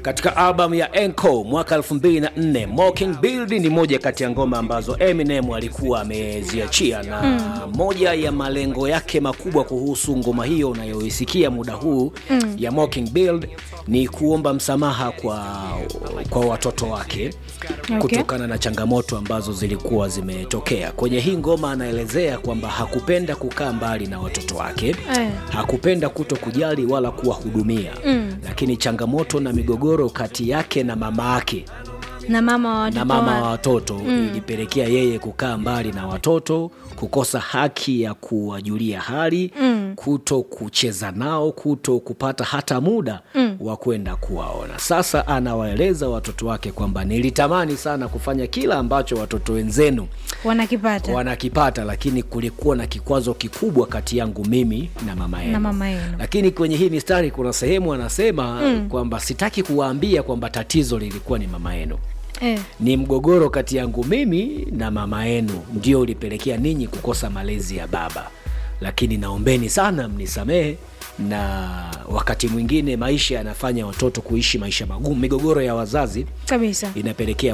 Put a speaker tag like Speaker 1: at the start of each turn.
Speaker 1: katika albamu ya Encore mwaka 2004 Mockingbird ni moja kati ya ngoma ambazo Eminem alikuwa ameziachia na mm. moja ya malengo yake makubwa kuhusu ngoma hiyo unayoisikia muda huu mm. ya Mockingbird ni kuomba msamaha kwa, kwa watoto wake
Speaker 2: Okay.
Speaker 1: kutokana na changamoto ambazo zilikuwa zimetokea kwenye hii ngoma. Anaelezea kwamba hakupenda kukaa mbali na watoto wake
Speaker 2: Eh.
Speaker 1: hakupenda kuto kujali wala kuwahudumia mm. lakini changamoto na migogoro kati yake na mama yake
Speaker 2: na mama wa watoto
Speaker 1: na mama wa
Speaker 2: wa-
Speaker 1: watoto mm. ilipelekea yeye kukaa mbali na watoto, kukosa haki ya kuwajulia hali mm. kuto kucheza nao, kuto kupata hata muda mm. wa kwenda kuwaona. Sasa anawaeleza watoto wake kwamba nilitamani sana kufanya kila ambacho watoto wenzenu
Speaker 2: wanakipata
Speaker 1: wanakipata, lakini kulikuwa na kikwazo kikubwa kati yangu mimi na mama yenu
Speaker 2: na mama yenu.
Speaker 1: lakini kwenye hii mistari kuna sehemu anasema mm. kwamba sitaki kuwaambia kwamba tatizo lilikuwa ni mama yenu
Speaker 2: Eh,
Speaker 1: ni mgogoro kati yangu mimi na mama yenu ndio ulipelekea ninyi kukosa malezi ya baba, lakini naombeni sana mnisamehe, na wakati mwingine maisha yanafanya watoto kuishi maisha magumu. Migogoro ya wazazi
Speaker 2: kabisa
Speaker 1: inapelekea